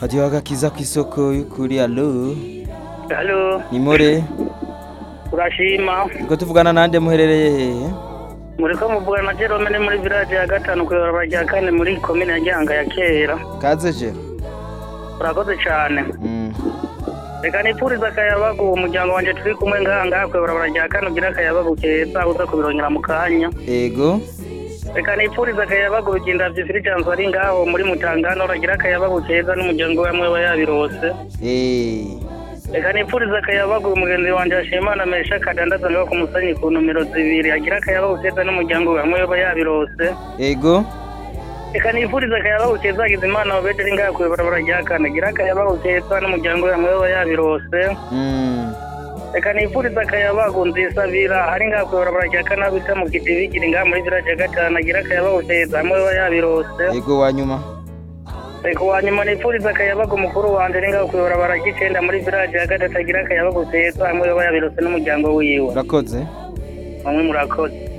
hadiho agakiza kw'isoko y'ukuri alo Halo, nimore urashima niko tuvugana nande muherereye hehe muriko muvugana na Jerome ni muri village ya gatanu kw'ibarabara rya kane muri komine ya Gihanga ya kera kaze je urakoze cane Mm. reka nipfuriza akayabagu uwo muryango wanje turi kumwe ngaha ngaha kw'ibarabara rya kane ugira akayabagu keza uza kubirongera mu kanya ego reka nipfuriza akayabagu biginda vyifirijanzo ari ngaho muri mutangano uragira akayabagu keza n'umuryango wamwe wa yabirose Eh. reka nipfuriza akayabagu umugenzi wanje ashimana mesha kadandaza ngaho ku musenyi ku nomero zibiri agira akayabagu keza n'umuryango wamwe wa yabirose ego reka nifuriza akayabagu keza agize imana wabederi ngaha kw'ibarabara rya kane gira akayabagu keza n'umuryango wamwe waba yabirose Mm. reka nifuriza akayabagu nzisabira ari ngaha kw'ibarabara rya kane aho bita mu kidibigiri ngaha muri village ya gatanu agira akayabagu keza hamwe waba yabirose ego wanyuma reka uwanyuma nifuriza akayabagu mukuru wanje ari ngaha kw'ibarabara ry'icenda muri village ya gatatu agira akayabagu keza hamwe waba yabirose n'umuryango wiwe urakoze bamwe murakoze